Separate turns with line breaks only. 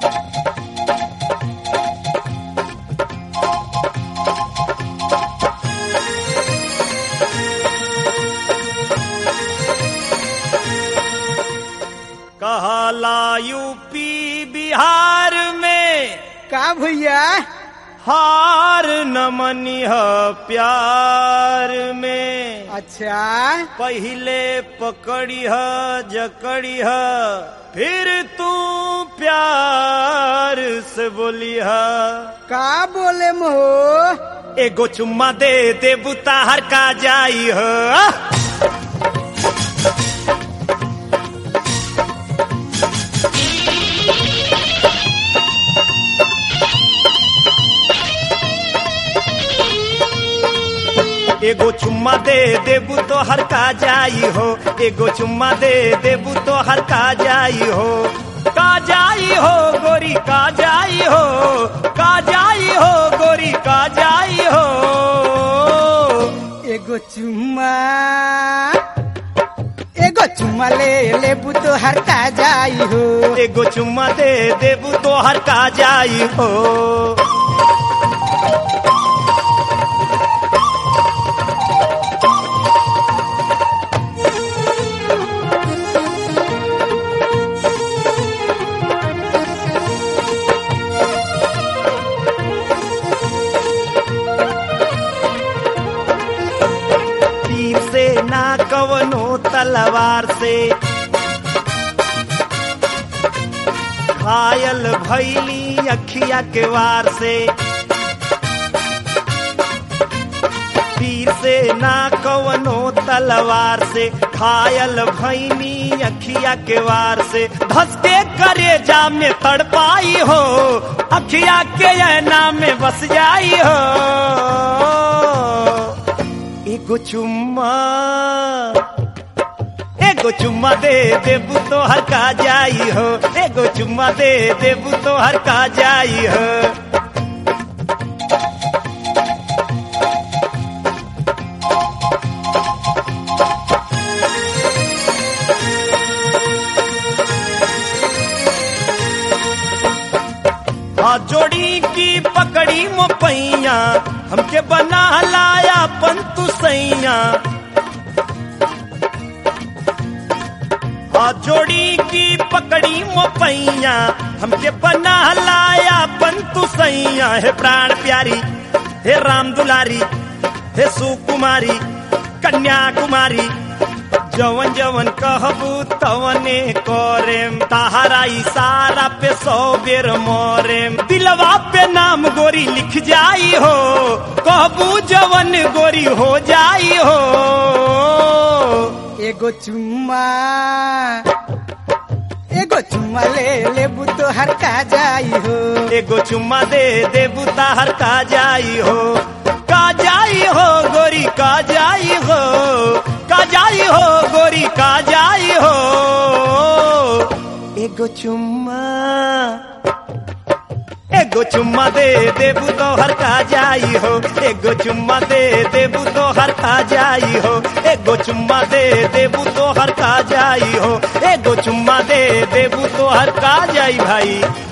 कहला यूपी बिहार में
का भैया
हार न मनिह प्यार में
अच्छा
पहले पकड़िह जकड़िह फिर तू प्यार से बोलिह
का बोले महो
एगो चुम्मा दे दे बुताहर का जाई हो एगो चुम्मा दे देबू तो हर का जाई हो एगो चुम्मा दे देबू तो हर का जाई हो का जाई हो गोरी का जाई हो का जाई हो गोरी का जाई हो
एगो चुम्मा एगो चुम्मा ले लेबू तो हर का जाई हो
एगो चुम्मा दे देबू तो हर का जाई हो तीर से ना कवनो तलवार से घायल भैली अखिया के वार से तीर से ना कवनो तलवार से घायल भैनी अखिया के वार से धसके करे जा में तड़पाई हो अखिया के ऐना में बस जाई हो एगो चुम्मा एगो चुम्मा दे देबू तो हर का जाई हो एगो चुम्मा दे देबू तो हर का जाई हो हाँ जोड़ी की पकड़ी मोपैया हमके बना लाया पंतु सैया हाँ जोड़ी की पकड़ी मोपैया हमके बना लाया पंतु सैया हे प्राण प्यारी हे राम दुलारी हे सुकुमारी कन्याकुमारी जवन जवन कहबू तवने करेम तहारा इशारा पे सौ बेर मोरेम दिलवा पे नाम गोरी लिख जाई हो कहबू जवन गोरी हो जाई हो
एगो चुम्मा एगो चुम्मा ले लेबू तो हर का जाई हो
एगो चुम्मा दे देबू ताहर का जाई हो का जाई हो गोरी का जाई हो का जाई हो गोरी का जाई हो एगो चुम्मा एगो चुम्मा दे देबू तो हर का जाई हो एगो चुम्मा दे देबू तो हर का जाई हो एगो चुम्मा दे देबू तो हर का जाई हो एगो चुम्मा दे देबू तो हर का जाई भाई